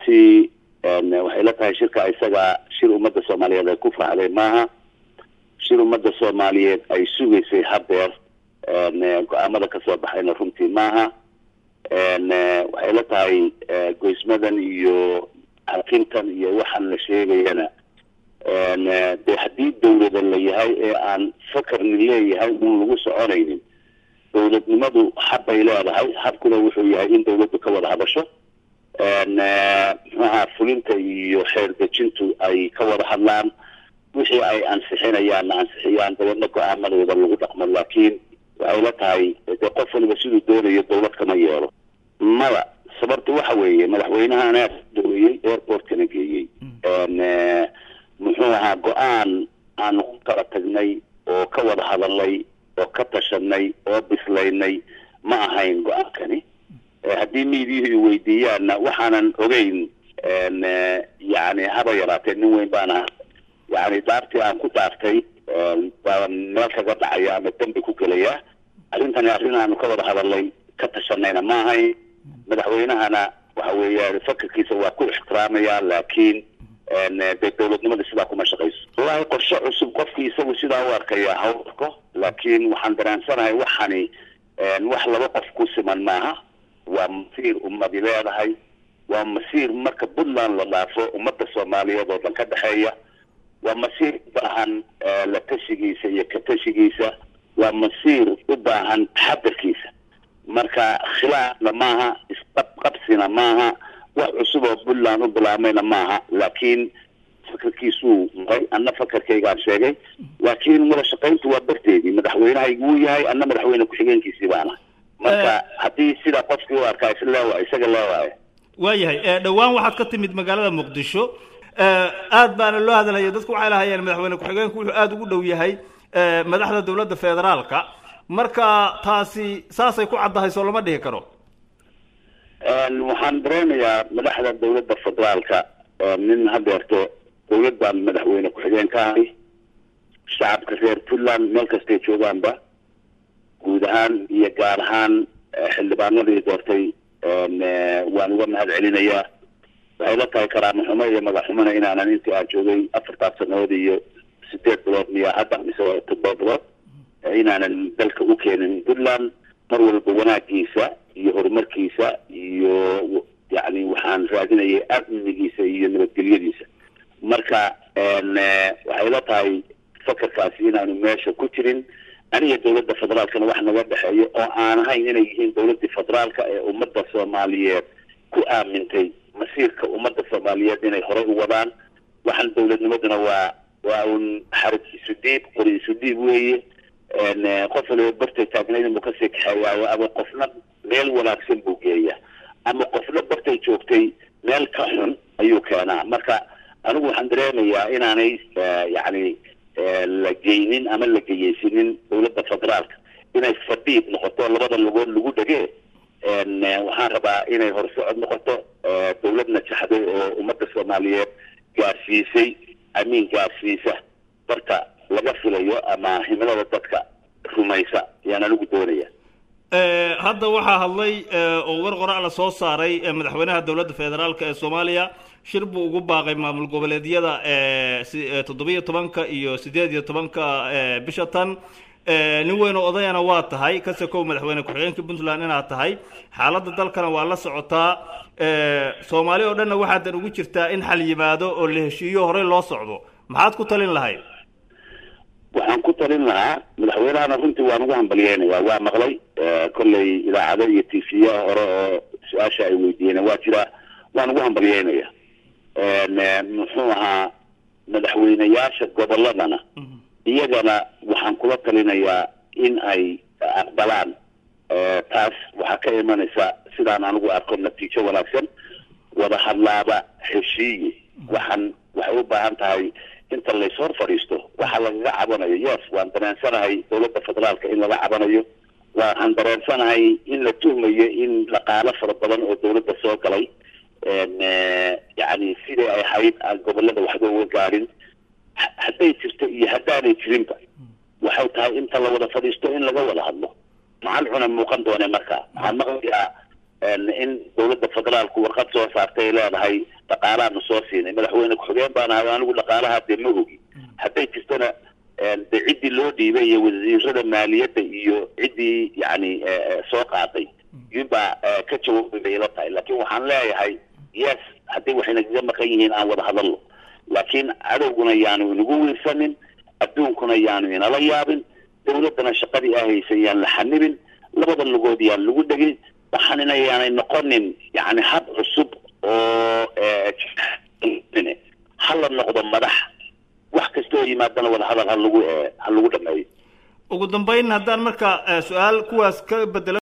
runtii waxay la tahay shirka isaga shir ummadda soomaaliyeed ay ku faraxday maaha shir ummadda soomaaliyeed ay sugaysay hadeer go-aamada kasoo baxayna runtii maaha waxay la tahay goysmadan iyo xakintan iyo waxaan la sheegayana de haddii dawlada la yahay ee aan fakarni leeyahay un lagu soconaynin dawladnimadu habbay leedahay habkuna wuxuu yahay in dawladdu ka wada hadasho muxuaha fulinta iyo xeer dejintu ay ka wada hadlaan wixii ay ansixinayaanna ansixiyaan dabeedna go-aamadooda lagu dhaqmo laakiin waxay la tahay dee qof waliba siduu doonayo dawlad kama yeelo mada sababta waxa weeye madaxweynahana daweeyey airportkana geeyey muxuu ahaa go-aan aanu ku kala tagnay oo ka wada hadalnay oo ka tashanay oo bislaynay ma ahayn go-aankani haddii miidiyuhu i weydiiyaanna waxaanan ogeyn yani haba yaraatee nin weyn baana yani dhaartii aan ku dhaartay baa meel kaga dhacaya ama dembi ku gelaya arrintani arrin aanu ka wada hadalnay ka tashanayna ma ahayn madaxweynahana waxa weeyaan fakarkiisa waa ku ixtiraamaya laakiin dee dawladnimada sidaa kuma shaqayso wallahi qorshe cusub qofkii isagu sidaa u arkaya ha u arko laakiin waxaan dareensanahay waxani wax laba qof ku siman maaha waa masiir ummadi leedahay waa masiir marka puntland la dhaafo ummadda soomaaliyeed oo dhan ka dhexeeya waa masiir u baahan la tashigiisa iyo ka tashigiisa waa masiir u baahan taxadarkiisa marka khilaafna maaha isqabqabsina maaha wax cusub oo puntland u bilaamayna maaha laakiin fakarkiisuu maray anna fakarkaygaan sheegay laakiin wada shaqayntu waa barteedii madaxweynehaygu wuu yahay anna madaxweyne ku-xigeenkiisii baana marka haddii sidaa qofkii u arkaa isleewa isaga leewaayo waayahay dhowaan waxaad ka timid magaalada muqdisho aad baana loo hadalaya dadku waxay lahayeen madaxweyne ku-xigeenku wuxuu aada ugu dhow yahay madaxda dawladda federaalka marka taasi saasay ku caddahay soo lama dhihi karo waxaan dareenayaa madaxda dawladda federaalka nin hadeerto dawlad baan madaxweyne ku-xigeen ka ahay shacabka reer puntland meel kastay joogaanba guud ahaan iyo gaar ahaan xildhibaanadii doortay waan uga mahad celinayaa waxay la tahay karaamo xumo iyo magac xumona inaanan intii aan joogay afartaas sanadood iyo sideed bilood miyaa hadda mise toddoba bilood inaanan dalka u keenin puntland mar walba wanaagiisa iyo horumarkiisa iyo yani waxaan raadinayay amnigiisa iyo nabadgelyadiisa marka waxay la tahay fakarkaasi inaanu meesha ku jirin aniga dawladda federaalkana wax naga dhexeeyo oo aan ahayn inay yihiin dawladdii federaalka ee ummadda soomaaliyeed ku aamintay masiirka ummadda soomaaliyeed inay horey u wadaan waxaan dawladnimaduna waa waa un xarig isu dhiib qori isu dhiib weeye qof waliba bartay taagnayd buu kasii kaxeeyaayo ama qofna meel wanaagsan buu geeya ama qofna bartay joogtay meel ka xun ayuu keenaa marka anigu waxaan dareemayaa inaanay yani la geynin ama la geyeysinin dawladda federaalka inay fadhiid noqoto labada lugood lagu dhege waxaan rabaa inay horsocod noqoto dawlad najaxday oo ummadda soomaaliyeed gaarsiisay amiin gaarsiisa barka laga filayo ama himilada dadka rumaysa ayaan anigu doonaya hadda waxaa hadlay oo war qorac la soo saaray madaxweynaha dowladda federaalk ee soomaaliya shir buu ugu baaqay maamul goboleedyada toddobiyo tobanka iyo sideed iyo tobanka bisha tan nin weyn oo odayana waa tahay kase kow madaxweyne ku-xigeenka puntland inaad tahay xaaladda dalkana waa la socotaa soomaali oo dhanna waxaadan ugu jirtaa in xal yimaado oo la heshiiyo horey loo socdo maxaad ku talin lahayd waxaan ku talin lahaa madaxweynahana runtii waan ugu hambalyeynaya waa maqlay kolley idaacado iyo t v a hore oo su-aasha ay weydiiyeen waa jira waan ugu hambalyeynaya muxuu ahaa madaxweyneyaasha goboladana iyagana waxaan kula talinayaa in ay aqbalaan taas waxaa ka imanaysa sidaan anigu arko natiijo wanaagsan wada hadlaaba heshiiye waxaan waxay u baahan tahay inta lays hor fadhiisto waxa lagaga cabanayo yes waan dareensanahay dawladda federaalka in laga cabanayo waxaan dareensanahay in la tuhmayo in dhaqaalo fara badan oo dawladda soo galay yani sidai ay ahayd aan gobolada waxba uga gaarin hadday jirto iyo haddaanay jirinba waxay tahay inta la wada fadhiisto in laga wada hadlo maxal cuna muuqan doone marka waxaan maqlayaa in dawladda federaalku warqad soo saartay ay leedahay dhaqaalaanu soo siinay madaxweyne ku-xigeen baan ahay anigu dhaqaalaha dee ma ogi hadday jirtana de ciddii loo dhiibay iyo wasiirada maaliyadda iyo ciddii yani soo qaaday yunbaa ka jawaabay bay ila tahay laakiin waxaan leeyahay yes haddii waxay nagaga maqan yihiin aan wada hadalno laakiin cadowguna yaanu inagu wiirsanin adduunkuna yaanu inala yaabin dawladdana shaqadii aa haysan yaan la xanibin labada lugood yaan lagu dhegin waxaanina yaanay noqonin yani hab cusub oo hala noqdo madax wax kasta oo yimaadana wada hadal ha lagu ha lagu dhameeyo ugu dambeyn haddaan marka su-aal kuwaas ka bedelo